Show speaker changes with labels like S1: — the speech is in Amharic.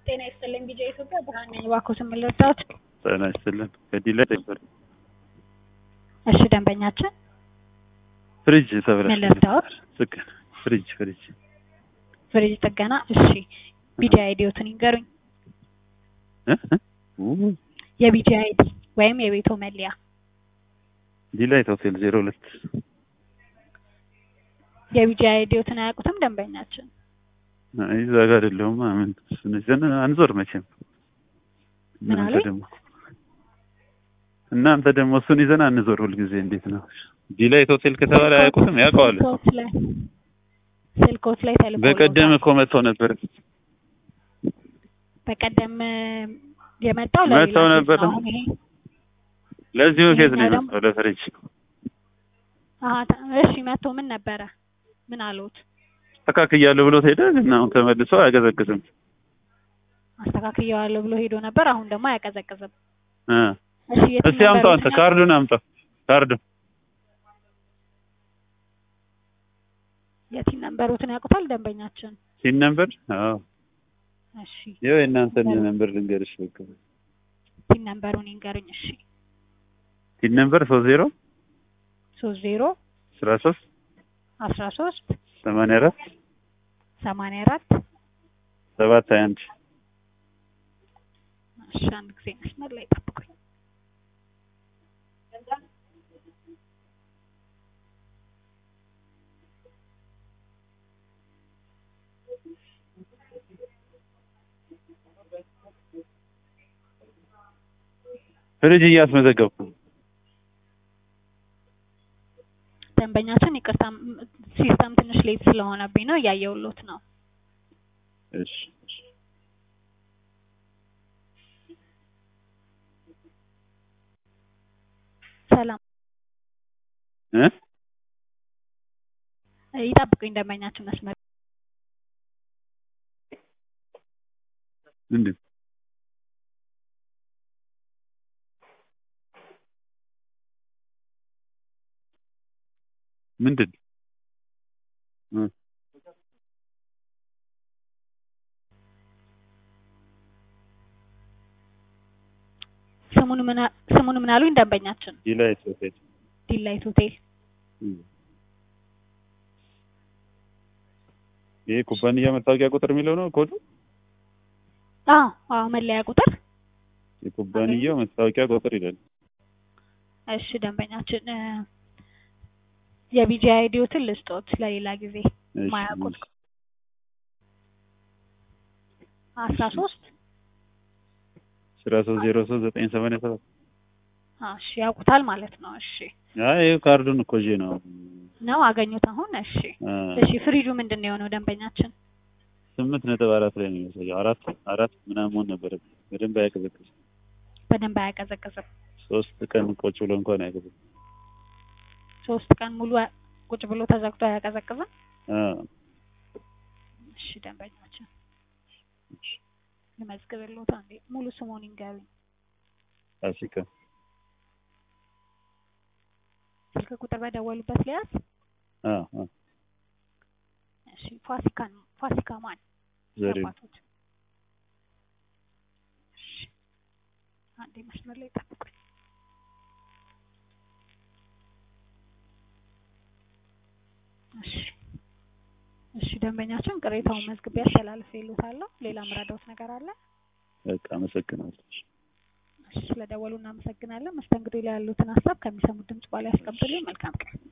S1: ጤና ይስጥልኝ ቢጃ ኢትዮጵያ ብርሃን ነኝ። እባክዎትን ምን ልርዳዎት?
S2: ጤና ይስጥልን ከዲላ ነበር
S1: እሺ ደንበኛችን
S2: ፍሪጅ ተብለሽ
S1: ምን ልርዳዎት?
S2: ጥገና ፍሪጅ ፍሪጅ
S1: ፍሪጅ ጥገና። እሺ ቢጃ አይዲዎትን ይንገሩኝ።
S2: እ እ ኡ
S1: የቢጃ አይዲ ወይም የቤቶ መለያ
S2: ዲላይት ሆቴል ዜሮ ሁለት
S1: የቢጃ አይዲዎትን አያውቁትም ደንበኛችን?
S2: አይ እዛ ጋር አይደለሁም ምን እሱን ይዘን አንዞር መቼም
S1: ምን
S2: እናንተ
S1: አሉኝ?
S2: ደግሞ እናንተ ደግሞ እሱን ይዘን አንዞር ሁልጊዜ እንዴት ነው ዲላይት ሆቴል ከተባለ አያውቁትም ያውቀዋል እኮ
S1: ስልኮት ላይ ስልኮት ላይ ተልኮ
S2: በቀደም እኮ መጥተው ነበር
S1: በቀደም የመጣው ለሌላ
S2: መጥተው
S1: ኬዝ ነው።
S2: ነበር።
S1: አሁን ይሄ
S2: ለዚሁ ኬዝ ነው
S1: ይሄኛው
S2: የመጣው ለፍሪጅ
S1: አሀ ተ- እሺ መጥቶ ምን ነበረ? ምን አሉት?
S2: አስተካክያለሁ ብሎት ሄደ ግን አሁን ተመልሶ አያቀዘቅዝም
S1: አስተካክየዋለሁ ብሎ ሄዶ ነበር። አሁን ደግሞ አያቀዘቅዝም።
S2: እ
S1: እሺ የት
S2: እስቲ አምጣው አንተ ካርዱን አምጣው ካርዱን
S1: የቲን ነንበሮትን ያውቁታል ደንበኛችን?
S2: ሲን ነምበር አዎ
S1: እሺ
S2: ይኸው የእናንተን ነምበር ልንገርሽ በቃ
S1: ቲን ነንበሩን ይንገሩኝ። እሺ
S2: ሲን ነምበር ሶስት ዜሮ
S1: ሶስት ዜሮ
S2: አስራ ሶስት
S1: አስራ ሶስት
S2: ሰማንያ አራት
S1: ሰማንያ አራት
S2: ሰባት ሀያ አንድ
S1: እሺ አንድ ጊዜ መስመር ላይ ጠብቁኝ።
S2: ፍሪጅ እያስመዘገብኩ ነው።
S1: ደንበኛችን ይቅርታ ም- ሲስተም ትንሽ ሌት ስለሆነብኝ ነው እያየሁሎት ነው።
S2: እሺ እሺ።
S1: ሰላም
S2: እ
S1: ይጠብቁኝ ደንበኛችን መስመር
S2: ምንድን ምንድን እ
S1: ስሙን ምን አ- ስሙን ምን አሉኝ ደንበኛችን?
S2: ዲላይት ሆቴል
S1: ዲላይት ሆቴል
S2: እ ይሄ ኩባንያ መታወቂያ ቁጥር የሚለው ነው ኮዱ
S1: አዎ አዎ መለያ ቁጥር
S2: የኩባንያው መታወቂያ ቁጥር ይላል
S1: እሺ ደንበኛችን እ የቢጂ አይዲዎትን ልስጦት ለሌላ ጊዜ
S2: እሺ
S1: ማያውቁት አስራ ሶስት
S2: አስራ ሶስት ዜሮ ሶስት ዘጠኝ ሰማንያ ሰባት
S1: እሺ ያውቁታል ማለት ነው። እሺ
S2: አይ ይኸው ካርዱን እኮ ይዤ ነው
S1: ነው አገኙት አሁን። እሺ
S2: አ
S1: እሺ ፍሪጁ ምንድን ነው የሆነው ደንበኛችን?
S2: ስምንት ነጥብ አራት ላይ ነው የሚያሳየው አራት አራት ምናምን መሆን ነበረበት በደንብ አያቀዘቅዝም
S1: በደንብ አያቀዘቅዝም።
S2: ሶስት ቀን ቁጭ ብሎ እንኳን አያቀዘቅዝም
S1: ሶስት ቀን ሙሉ አ- ቁጭ ብሎ ተዘግቶ አያቀዘቅዝም።
S2: አ
S1: እሺ ደንበኛችን ልመዝግብልዎት አንዴ ሙሉ ስሙን ይንገሩኝ።
S2: ፋሲካ
S1: ስልክ ቁጥር በደወሉበት ሊያዝ
S2: አ አ
S1: እሺ ፋሲካን ፋሲካ ማን
S2: ዘሪው
S1: አባቶች? እሺ አንዴ መስመር ላይ ጠብቁኝ። እሺ እሺ ደንበኛችን ቅሬታውን መዝግቤ አስተላልፌልዎታለሁ። ሌላ ምረዳዎት ነገር አለ?
S2: በቃ አመሰግናለሁ
S1: እሺ ስለደወሉ እናመሰግናለን። መስተንግዶ ላይ ያሉትን ሀሳብ ከሚሰሙት ድምጽ በኋላ ያስቀምጡልኝ። መልካም ቀን።